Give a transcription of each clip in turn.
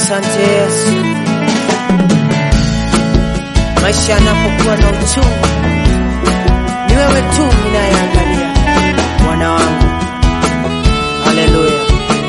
Asante Yesu. Maisha yanapokuwa na uchungu, ni wewe tu ninayeangalia, Bwana wangu. Haleluya.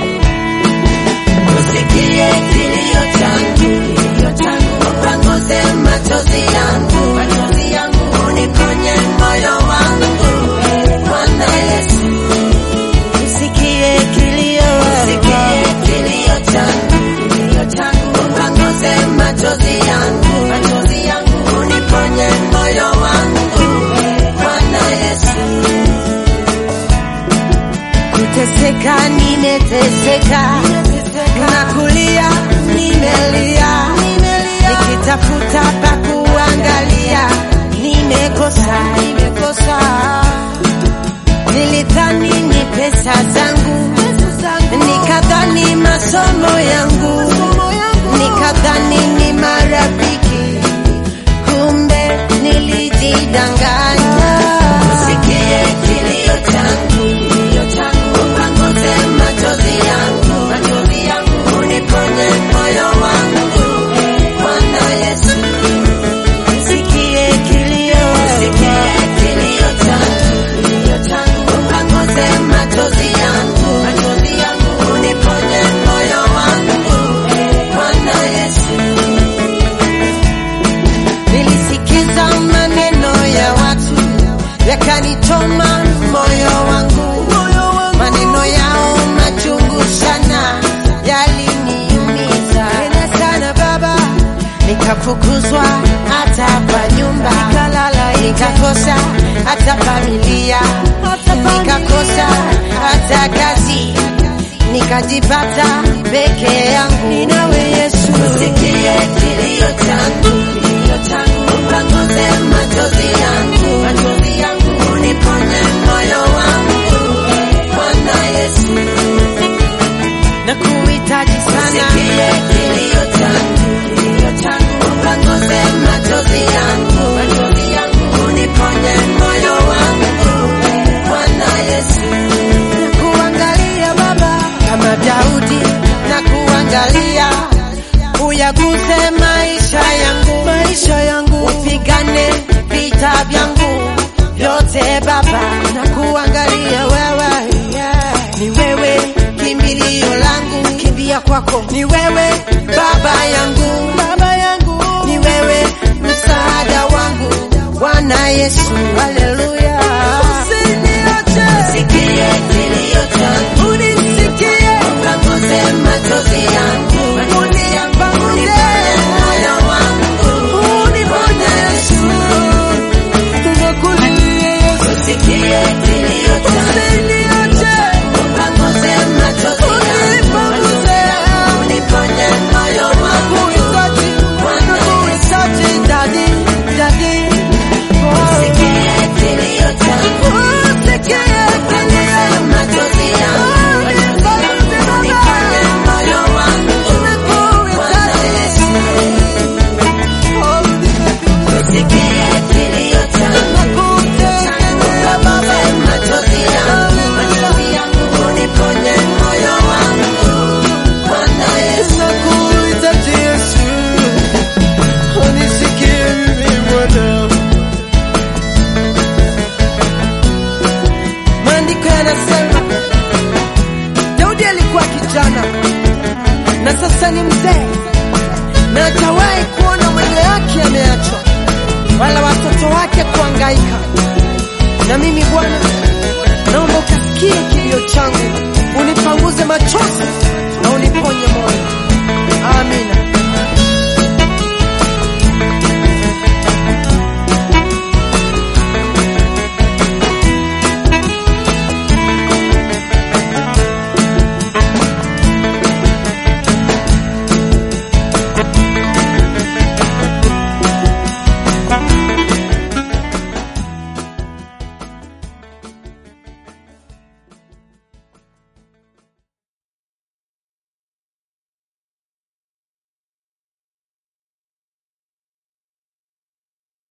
Usikie kilio changu, kilio changu, upanguze machozi yangu, machozi yangu, uniponye moyo wangu, Bwana Yesu. Usikie kilio, Usikie kilio changu, kilio changu, upanguze machozi yangu, machozi yangu, uniponye moyo wangu, Bwana Yesu. kuteseka nimeteseka, na kulia nimelia, nikitafuta pa kuangalia, nimekosa, nimekosa. Nilidhani ni pesa zangu, nikadhani masomo yangu, nikadhani ni marafiki, kumbe nilijidanganya. Usikie kilio changu, kilio changu, upanguze machozi yangu, machozi yangu, uniponye moyo wangu, Bwana Yesu. Usikie kilio, Usikie kilio changu, kilio changu, upanguze machozi yangu, machozi yangu, uniponye moyo wangu, Bwana Yesu. nilisikiza maneno ya watu yakanichoma moyo wangu, maneno yao machungu sana yaliniumiza tena sana baba, nikafukuzwa hata pa nyumba, nikalala, nikakosa hata familia, nikakosa hata kazi, nikajipata peke yangu. Ninawe Yesu, Usikie kilio changu, kilio changu, upanguze machozi yangu, machozi yangu, uniponye moyo wangu, Bwana Yesu. na kuhitaji sana Usikie kilio changu, kilio changu, upanguze machozi yangu, machozi yangu, uniponye moyo wangu, Bwana Yesu. kuangalia Baba kama Daudi na kuangalia, uyaguse maisha yangu, maisha yangu, upigane vita vyangu vyote Baba, na kuangalia wewe, ni wewe kimbilio langu, kimbia kwako, ni wewe Baba yangu, Baba yangu, ni wewe msaada wangu, Bwana Yesu, haleluya. Usiniache. Usikie kilio changu, Unisikie, upanguze machozi yangu, machozi yangu, uniponye moyo wangu, Bwana Yesu. tunakulilia Yesu, Usikie kilio changu, usiniache, upanguze machozi yangu, machozi yangu, uniponye moyo wangu, kuhitaji, kuhitaji dadi, dadi. usikie kilio changu, Usikie upanguze machozi yangu, machozi yangu, uniponye moyo wangu, Bwana Yesu. Usikie kilio changu, upanguze machozi yangu, machozi yangu, uniponye moyo wangu, Bwana Yesu. Nakuhitaji Yesu, unisikie mimi Bwana. Maandiko yanasema Daudi alikuwa kijana na sasa ni mzee, na hajawahi kuona mwenye yake ameachwa, wala watoto wake kuangaika. Na mimi Bwana, naomba ukasikie kilio changu, unipanguze machozi na uniponye moyo.